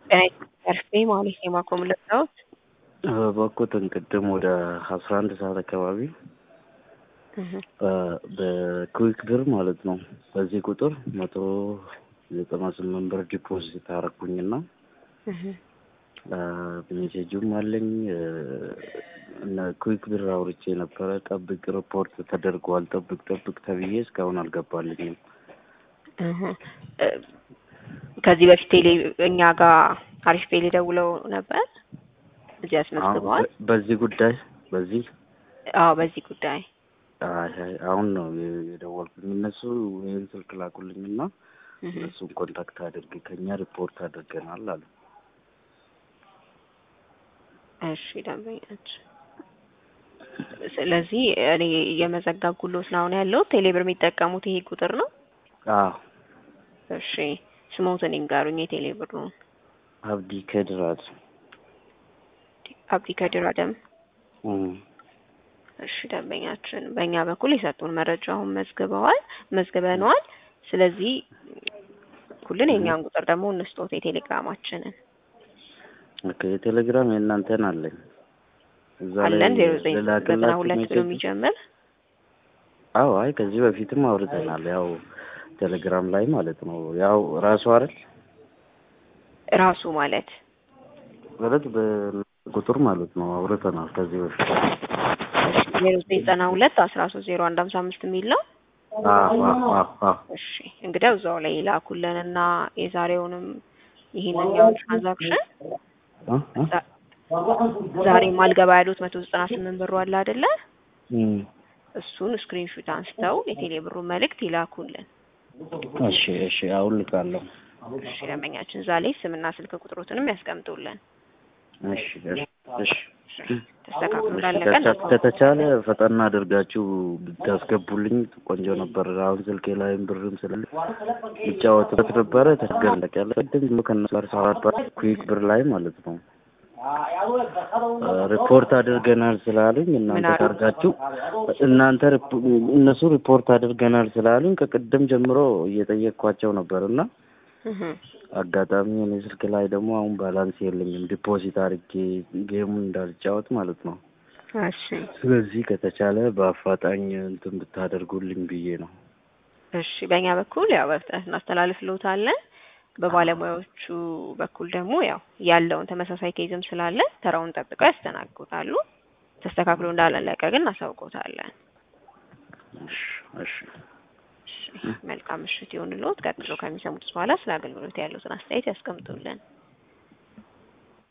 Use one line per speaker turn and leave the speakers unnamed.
ተርፌ ማለት ነው የማቆም ለታውት
በኩትን ቅድም ወደ አስራ አንድ ሰዓት አካባቢ በኩዊክ ብር ማለት ነው በዚህ ቁጥር መቶ ዘጠና ስምንት ብር ዲፖዚት አረኩኝና ሜሴጁም አለኝ እና ኩዊክ ብር አውርቼ ነበረ። ጠብቅ ሪፖርት ተደርጓል፣ ጠብቅ ጠብቅ ተብዬ እስካሁን አልገባልኝም።
ከዚህ በፊት ቴሌ እኛ ጋር አሪፍ ቴሌ ደውለው ነበር እዚህ አስመዝግበዋል።
በዚህ ጉዳይ በዚህ
አዎ፣ በዚህ ጉዳይ
አሁን ነው የደወልኩኝ። እነሱ ይህን ስልክ ላኩልኝና እነሱን ኮንታክት አድርግ ከኛ ሪፖርት አድርገናል አሉ።
እሺ ደንበኛች፣ ስለዚህ እኔ የመዘገብኩሎት ነው አሁን ያለው ቴሌብር የሚጠቀሙት ይሄ ቁጥር ነው።
አዎ
እሺ ስሞትን ይንገሩኝ። የቴሌብሩን
አብዲ ከድራድ
አብዲ ከድር አደም። እሺ ደንበኛችን፣ በእኛ በኩል የሰጡን መረጃ አሁን መዝግበዋል መዝግበነዋል። ስለዚህ ሁሉን የእኛን ቁጥር ደግሞ እንስጦት የቴሌግራማችንን
ኦኬ የቴሌግራም የእናንተን አለኝ እዛ ላይ
አለን ዜሮ ዘጠኝ ዘጠና
ልላክላችሁ
ሁለት ብሎ
ሜሴጅ?
የሚጀምር
አዎ አይ ከዚህ በፊትም አውርተናል። ያው ቴሌግራም ላይ ማለት ነው። ያው ራሱ አይደል
ራሱ ማለት
ማለት በቁጥር ማለት ነው አውርተናል ከዚህ በፊት።
ዜሮ ዘጠኝ ዘጠና ሁለት አስራ ሶስት ዜሮ አንድ ሀምሳ አምስት የሚል ነው።
አዎ አዎ አዎ አዎ
እሺ እንግዲያው እዛው ላይ ይላኩልን እና የዛሬውንም ይሄንኛውን ትራንዛክሽን
እ እ
ዛሬ ማልገባ ያሉት መቶ ዘጠና ስምንት ብሩ አለ አይደለ?
እም
እሱን ስክሪንሹት አንስተው የቴሌ ብሩ መልእክት ይላኩልን።
እሺ እሺ አሁን ልካለሁ።
እሺ ደንበኛችን እዛ ላይ ስምና ስልክ ቁጥሮትንም ያስቀምጡልን።
እሺ እሺ እሺ
ተስተካክሎ እንዳለቀ
ከተ- ከተቻለ ፈጠና አድርጋችሁ ብታስገቡልኝ ቆንጆ ነበር። አሁን ስልኬ ላይም ብርም ስላለ ይጫወትበት ነበረ። ተገለቅ ያለ ቅድም ከእነሱ ጋር ሳወራ ኩዊክ ብር ላይ ማለት ነው ሪፖርት አድርገናል ስላሉኝ እናንተ
አሉ?
ታርጋችሁ እናንተ ሪፖ- እነሱ ሪፖርት አድርገናል ስላሉኝ ከቅድም ጀምሮ እየጠየቅኳቸው ነበር እና
እህ
አጋጣሚ እኔ ስልክ ላይ ደግሞ አሁን ባላንስ የለኝም ዲፖዚት አድርጌ ጌሙን እንዳልጫወት ማለት ነው።
እሺ
ስለዚህ ከተቻለ በአፋጣኝ እንትን ብታደርጉልኝ ብዬ ነው።
እሺ በእኛ በኩል ያው በፍጥነት እናስተላልፍልዎታለን። በባለሙያዎቹ በኩል ደግሞ ያው ያለውን ተመሳሳይ ኬዝም ስላለ ተራውን ጠብቀው ያስተናግዱታሉ። ተስተካክሎ እንዳላለቀ ግን እናሳውቆታለን።
እሺ እሺ
እሺ መልካም ምሽት ይሁንልዎት። ቀጥሎ ከሚሰሙት በኋላ ስለ አገልግሎት ያሉትን አስተያየት ያስቀምጡልን።